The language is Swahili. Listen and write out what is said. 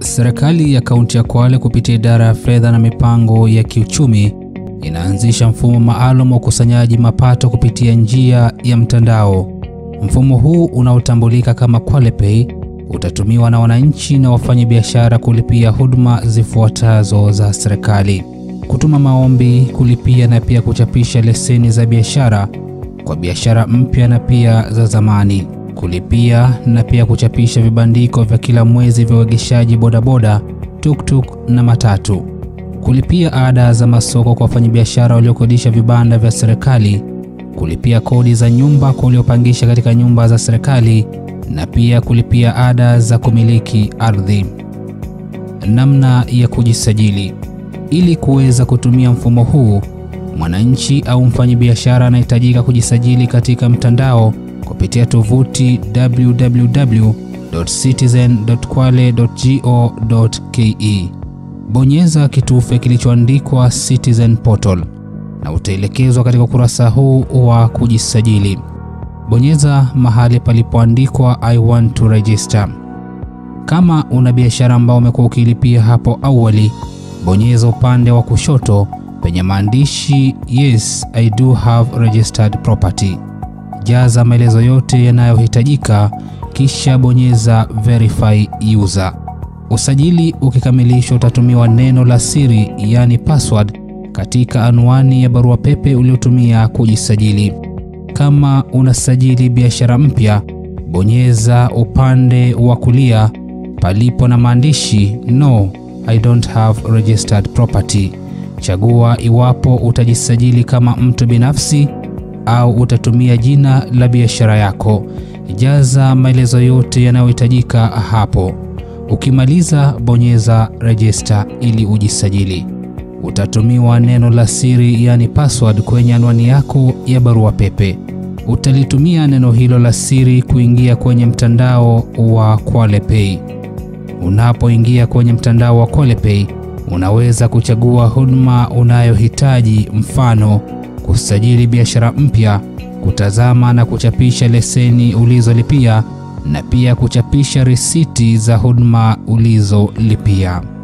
Serikali ya kaunti ya Kwale kupitia idara ya fedha na mipango ya kiuchumi inaanzisha mfumo maalum wa ukusanyaji mapato kupitia njia ya mtandao. Mfumo huu unaotambulika kama Kwale Pay utatumiwa na wananchi na wafanyabiashara kulipia huduma zifuatazo za serikali: kutuma maombi, kulipia na pia kuchapisha leseni za biashara kwa biashara mpya na pia za zamani, kulipia na pia kuchapisha vibandiko vya kila mwezi vya uegeshaji bodaboda, tuktuk na matatu, kulipia ada za masoko kwa wafanyabiashara waliokodisha vibanda vya serikali, kulipia kodi za nyumba kwa waliopangisha katika nyumba za serikali na pia kulipia ada za kumiliki ardhi. Namna ya kujisajili. Ili kuweza kutumia mfumo huu, mwananchi au mfanyabiashara anahitajika kujisajili katika mtandao kupitia tovuti www.citizen.kwale.go.ke. Bonyeza kitufe kilichoandikwa Citizen Portal na utaelekezwa katika ukurasa huu wa kujisajili. Bonyeza mahali palipoandikwa I want to register. Kama una biashara ambao umekuwa ukilipia hapo awali, bonyeza upande wa kushoto penye maandishi Yes, I do have registered property. Jaza maelezo yote yanayohitajika kisha bonyeza verify user. Usajili ukikamilishwa, utatumiwa neno la siri yani password katika anwani ya barua pepe uliotumia kujisajili. Kama unasajili biashara mpya, bonyeza upande wa kulia palipo na maandishi No, I don't have registered property. Chagua iwapo utajisajili kama mtu binafsi au utatumia jina la biashara yako. Jaza maelezo yote yanayohitajika hapo. Ukimaliza, bonyeza register ili ujisajili. Utatumiwa neno la siri yani password kwenye anwani yako ya barua pepe. Utalitumia neno hilo la siri kuingia kwenye mtandao wa Kwale Pay. Unapoingia kwenye mtandao wa Kwale Pay, unaweza kuchagua huduma unayohitaji, mfano kusajili biashara mpya, kutazama na kuchapisha leseni ulizolipia na pia kuchapisha risiti za huduma ulizolipia.